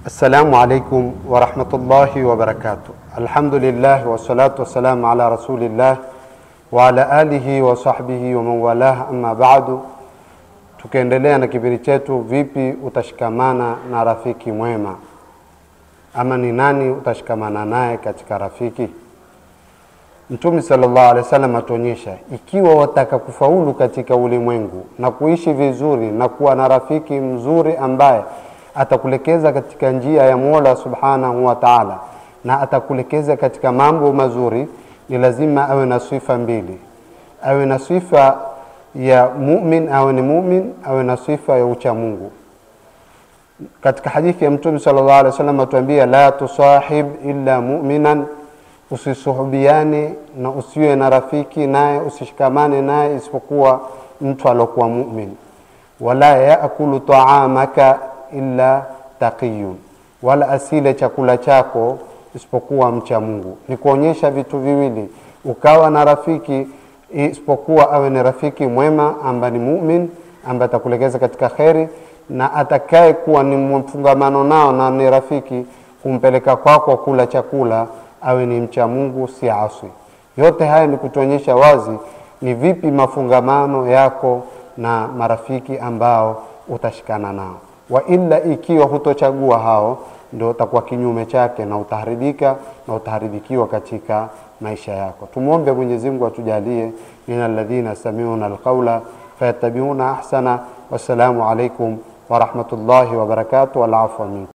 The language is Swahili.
Assalamu alaikum warahmatullahi wabarakatuh. Alhamdulillah wassalatu wassalamu ala rasulillah wa ala alihi wa sahbihi wa man walah, amma ba'du. Tukiendelea na kipindi chetu, vipi utashikamana na rafiki mwema, ama ni nani utashikamana naye katika rafiki? Mtume sallallahu alaihi wasallam atuonyesha, ikiwa wataka kufaulu katika ulimwengu na kuishi vizuri na kuwa na rafiki mzuri ambaye atakulekeza katika njia ya Mola subhanahu wa taala na atakulekeza katika mambo mazuri, ni lazima awe na sifa mbili, awe na sifa ya mumin, awe ni mumin, awe na sifa ya ucha Mungu. Katika hadithi ya Mtume sallallahu alaihi wasallam atuambia, la tusahib illa muminan, usisuhubiane na usiwe na rafiki naye, usishikamane naye isipokuwa mtu alokuwa mumin. Wala yaakulu taamaka illa taqiyun, wala asile chakula chako isipokuwa mcha Mungu. Ni kuonyesha vitu viwili, ukawa na rafiki isipokuwa awe ni rafiki mwema ambaye ni mumin, ambaye atakuelekeza katika kheri, na atakaye kuwa ni mfungamano nao na ni rafiki kumpeleka kwako kula chakula, awe ni mcha Mungu, si aswi. Yote haya ni kutuonyesha wazi ni vipi mafungamano yako na marafiki ambao utashikana nao wa illa, ikiwa hutochagua hao, ndio utakuwa kinyume chake na utaharibika na utaharibikiwa katika maisha yako. Tumwombe Mwenyezi Mungu atujalie min alladhina samiuna alqaula fayattabiuna ahsana. Wassalamu alaikum warahmatullahi wabarakatuh. Wal afwa minkum.